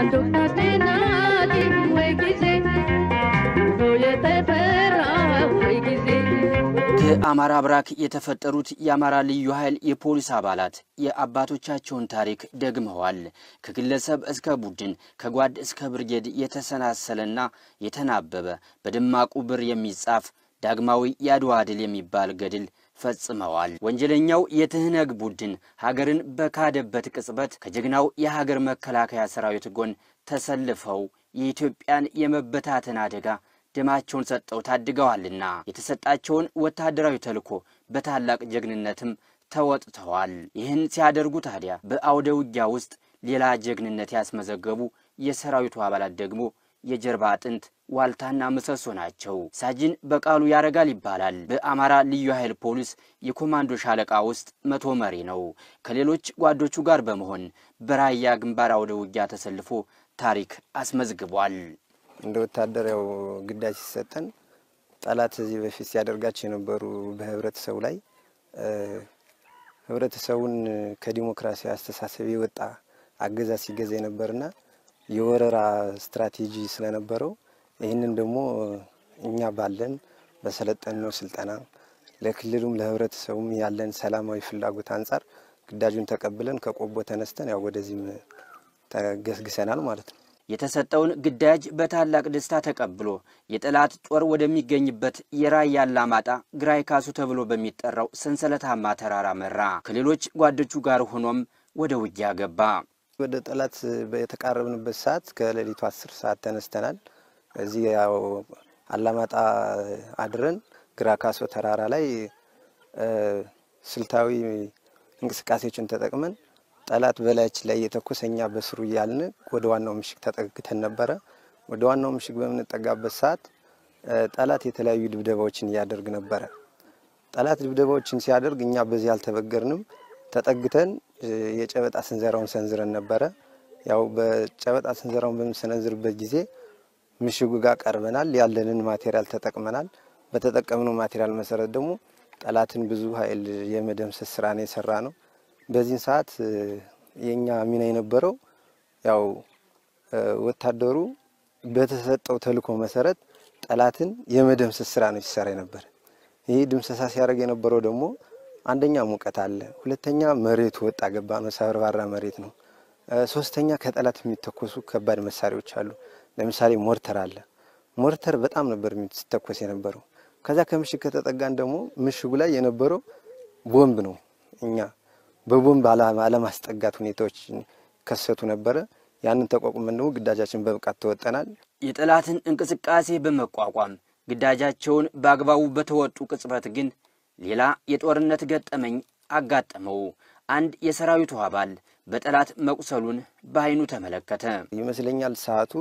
ከአማራ ብራክ የተፈጠሩት የአማራ ልዩ ኃይል የፖሊስ አባላት የአባቶቻቸውን ታሪክ ደግመዋል። ከግለሰብ እስከ ቡድን ከጓድ እስከ ብርጌድ የተሰናሰለና የተናበበ በደማቁ ብር የሚጻፍ ዳግማዊ የአድዋ ድል የሚባል ገድል ፈጽመዋል። ወንጀለኛው የትህነግ ቡድን ሀገርን በካደበት ቅጽበት ከጀግናው የሀገር መከላከያ ሰራዊት ጎን ተሰልፈው የኢትዮጵያን የመበታተን አደጋ ደማቸውን ሰጠው ታድገዋልና የተሰጣቸውን ወታደራዊ ተልዕኮ በታላቅ ጀግንነትም ተወጥተዋል። ይህን ሲያደርጉ ታዲያ በአውደ ውጊያ ውስጥ ሌላ ጀግንነት ያስመዘገቡ የሰራዊቱ አባላት ደግሞ የጀርባ አጥንት ዋልታና ምሰሶ ናቸው። ሳጅን በቃሉ ያረጋል ይባላል። በአማራ ልዩ ኃይል ፖሊስ የኮማንዶ ሻለቃ ውስጥ መቶ መሪ ነው። ከሌሎች ጓዶቹ ጋር በመሆን በራያ ግንባር አውደ ውጊያ ተሰልፎ ታሪክ አስመዝግቧል። እንደ ወታደር ያው ግዳጅ ሲሰጠን ጠላት እዚህ በፊት ሲያደርጋቸው የነበሩ በህብረተሰቡ ላይ ህብረተሰቡን ከዲሞክራሲ አስተሳሰብ የወጣ አገዛዝ ሲገዛ የነበርና የወረራ ስትራቴጂ ስለነበረው ይህንን ደግሞ እኛ ባለን በሰለጠንነው ስልጠና ለክልሉም ለህብረተሰቡም ያለን ሰላማዊ ፍላጎት አንጻር ግዳጁን ተቀብለን ከቆቦ ተነስተን ያው ወደዚህም ተገስግሰናል ማለት ነው። የተሰጠውን ግዳጅ በታላቅ ደስታ ተቀብሎ የጠላት ጦር ወደሚገኝበት የራያ አላማጣ ግራይ ካሱ ተብሎ በሚጠራው ሰንሰለታማ ተራራ መራ። ከሌሎች ጓዶቹ ጋር ሆኖም ወደ ውጊያ ገባ። ወደ ጠላት የተቃረብንበት ሰዓት ከሌሊቱ አስር ሰዓት ተነስተናል። እዚህ ያው አላማጣ አድረን ግራ ካሶ ተራራ ላይ ስልታዊ እንቅስቃሴዎችን ተጠቅመን ጠላት በላያችን ላይ የተኮሰ እኛ በስሩ እያልን ወደ ዋናው ምሽግ ተጠግተን ነበረ። ወደ ዋናው ምሽግ በምንጠጋበት ሰዓት ጠላት የተለያዩ ድብደባዎችን እያደርግ ነበረ። ጠላት ድብደባዎችን ሲያደርግ እኛ በዚህ አልተበገርንም። ተጠግተን የጨበጣ ስንዘራውን ሰንዝረን ነበረ። ያው በጨበጣ ስንዘራውን በምንሰነዝርበት ጊዜ ምሽጉ ጋር ቀርበናል። ያለንን ማቴሪያል ተጠቅመናል። በተጠቀምነው ማቴሪያል መሰረት ደግሞ ጠላትን ብዙ ኃይል የመደምሰስ ስራ ነው የሰራ ነው። በዚህን ሰዓት የኛ ሚና የነበረው ያው ወታደሩ በተሰጠው ተልዕኮ መሰረት ጠላትን የመደምሰስ ስራ ነው ሲሰራ የነበረ። ይህ ድምሰሳ ሲያደርግ የነበረው ደግሞ አንደኛ ሙቀት አለ፣ ሁለተኛ መሬቱ ወጣ ገባ ነው፣ ሰበርባራ መሬት ነው። ሶስተኛ ከጠላት የሚተኮሱ ከባድ መሳሪያዎች አሉ። ለምሳሌ ሞርተር አለ። ሞርተር በጣም ነበር ሲተኮስ የነበረው። ከዛ ከምሽግ ከተጠጋን ደግሞ ምሽጉ ላይ የነበረው ቦምብ ነው። እኛ በቦምብ አለማስጠጋት ሁኔታዎች ከሰቱ ነበረ። ያንን ተቋቁመን ደግሞ ግዳጃችን በብቃት ተወጠናል። የጠላትን እንቅስቃሴ በመቋቋም ግዳጃቸውን በአግባቡ በተወጡ ቅጽበት ግን ሌላ የጦርነት ገጠመኝ አጋጠመው። አንድ የሰራዊቱ አባል በጠላት መቁሰሉን በዓይኑ ተመለከተ። ይመስለኛል ሰዓቱ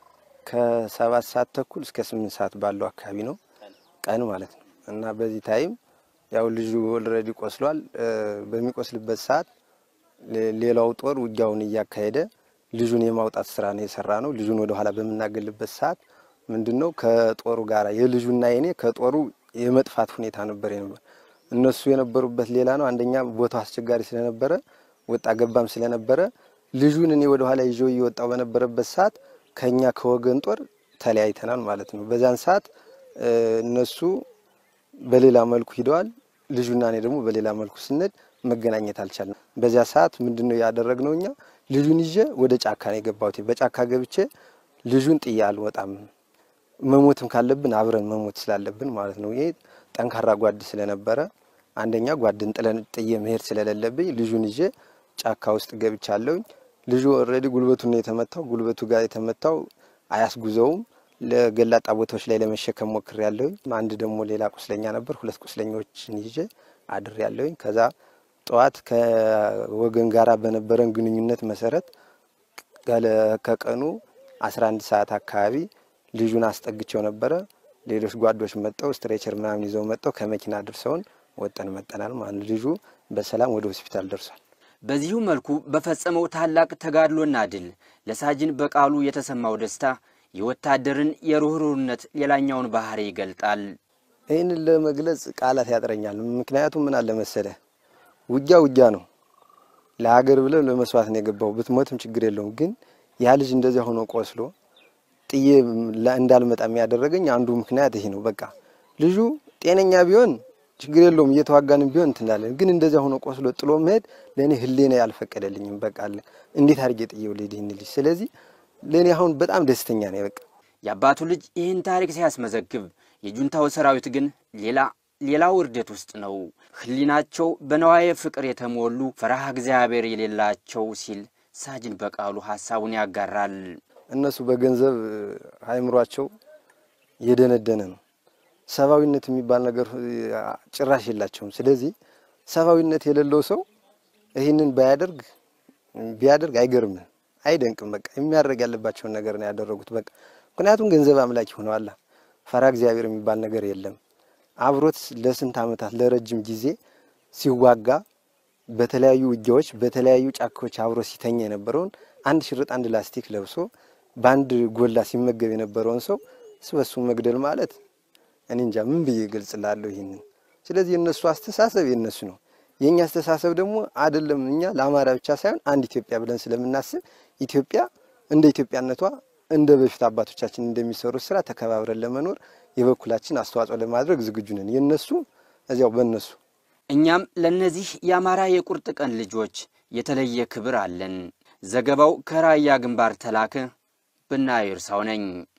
ከሰባት ሰዓት ተኩል እስከ ስምንት ሰዓት ባለው አካባቢ ነው፣ ቀን ማለት ነው። እና በዚህ ታይም ያው ልጁ ኦልሬዲ ቆስሏል። በሚቆስልበት ሰዓት ሌላው ጦር ውጊያውን እያካሄደ ልጁን የማውጣት ስራ ነው የሰራ ነው። ልጁን ወደኋላ በምናገልበት ሰዓት ምንድን ነው ከጦሩ ጋር የልጁና የኔ ከጦሩ የመጥፋት ሁኔታ ነበር ነበር እነሱ የነበሩበት ሌላ ነው። አንደኛ ቦታው አስቸጋሪ ስለነበረ ወጣ ገባም ስለነበረ ልጁን እኔ ወደ ኋላ ይዞ እየወጣው በነበረበት ሰዓት ከኛ ከወገን ጦር ተለያይተናል ማለት ነው። በዛን ሰዓት እነሱ በሌላ መልኩ ሂደዋል። ልጁና እኔ ደግሞ በሌላ መልኩ ስንሄድ መገናኘት አልቻልንም። በዚያ ሰዓት ምንድን ነው ያደረግነው? እኛ ልጁን ይዤ ወደ ጫካ ነው የገባሁት። በጫካ ገብቼ ልጁን ጥዬ አልወጣም፣ መሞትም ካለብን አብረን መሞት ስላለብን ማለት ነው። ይሄ ጠንካራ ጓድ ስለነበረ አንደኛ ጓድን ጥለን ጥዬ መሄድ ስለሌለብኝ ልጁን ይዤ ጫካ ውስጥ ገብቻለሁኝ። ልጁ ኦልሬዲ ጉልበቱን ነው የተመታው። ጉልበቱ ጋር የተመታው አያስጉዘውም። ለገላጣ ቦታዎች ላይ ለመሸከም ሞክር ያለሁኝ። አንድ ደግሞ ሌላ ቁስለኛ ነበር። ሁለት ቁስለኞችን ይዤ አድር ያለሁኝ። ከዛ ጠዋት ከወገን ጋራ በነበረን ግንኙነት መሰረት ከቀኑ 11 ሰዓት አካባቢ ልጁን አስጠግቸው ነበረ። ሌሎች ጓዶች መጠው ስትሬቸር ምናምን ይዘው መጠው ከመኪና አድርሰውን ወጠን መጠናል ማለት ነው። ልጁ በሰላም ወደ ሆስፒታል ደርሷል። በዚሁ መልኩ በፈጸመው ታላቅ ተጋድሎና ድል ለሳጅን በቃሉ የተሰማው ደስታ የወታደርን የሩህሩህነት ሌላኛውን ባህሪ ይገልጣል። ይህንን ለመግለጽ ቃላት ያጥረኛል። ምክንያቱም ምን አለ መሰለህ፣ ውጊያ ውጊያ ነው። ለሀገር ብለህ ለመስዋዕት ነው የገባው። ብትሞትም ችግር የለውም። ግን ያ ልጅ እንደዚያ ሆኖ ቆስሎ ጥዬ እንዳልመጣ የሚያደረገኝ አንዱ ምክንያት ይሄ ነው። በቃ ልጁ ጤነኛ ቢሆን ችግር የለውም እየተዋጋንም ቢሆን እንትላለን። ግን እንደዚያ ሆኖ ቆስሎ ጥሎ መሄድ ለእኔ ህሌና ያልፈቀደልኝም። በቃ እንዴት አድርጌ ጥዬው ልሄድ ይህን ልጅ? ስለዚህ ለእኔ አሁን በጣም ደስተኛ ነኝ። በቃ የአባቱ ልጅ ይህን ታሪክ ሲያስመዘግብ፣ የጁንታው ሰራዊት ግን ሌላ ሌላ ውርደት ውስጥ ነው። ህሊናቸው በነዋየ ፍቅር የተሞሉ ፈረሃ እግዚአብሔር የሌላቸው ሲል ሳጅን በቃሉ ሀሳቡን ያጋራል። እነሱ በገንዘብ አእምሯቸው የደነደነ ነው። ሰብአዊነት የሚባል ነገር ጭራሽ የላቸውም። ስለዚህ ሰብአዊነት የሌለው ሰው ይህንን ባያደርግ ቢያደርግ አይገርምም፣ አይደንቅም። በቃ የሚያደርግ ያለባቸውን ነገር ነው ያደረጉት። በቃ ምክንያቱም ገንዘብ አምላኪ ሆነዋል። ፈራ እግዚአብሔር የሚባል ነገር የለም። አብሮት ለስንት ዓመታት ለረጅም ጊዜ ሲዋጋ በተለያዩ ውጊያዎች በተለያዩ ጫካዎች አብሮ ሲተኛ የነበረውን አንድ ሽርጥ አንድ ላስቲክ ለብሶ በአንድ ጎላ ሲመገብ የነበረውን ሰው ስበሱ መግደል ማለት እኔ እንጃ ምን ብዬ ገልጽላለሁ ይህንን። ስለዚህ የእነሱ አስተሳሰብ የእነሱ ነው። የእኛ አስተሳሰብ ደግሞ አይደለም። እኛ ለአማራ ብቻ ሳይሆን አንድ ኢትዮጵያ ብለን ስለምናስብ ኢትዮጵያ እንደ ኢትዮጵያነቷ እንደ በፊት አባቶቻችን እንደሚሰሩት ስራ ተከባብረን ለመኖር የበኩላችን አስተዋጽኦ ለማድረግ ዝግጁ ነን። የነሱ እዚያው በእነሱ እኛም ለእነዚህ የአማራ የቁርጥ ቀን ልጆች የተለየ ክብር አለን። ዘገባው ከራያ ግንባር ተላከ። ብናየው እርሳው ነኝ።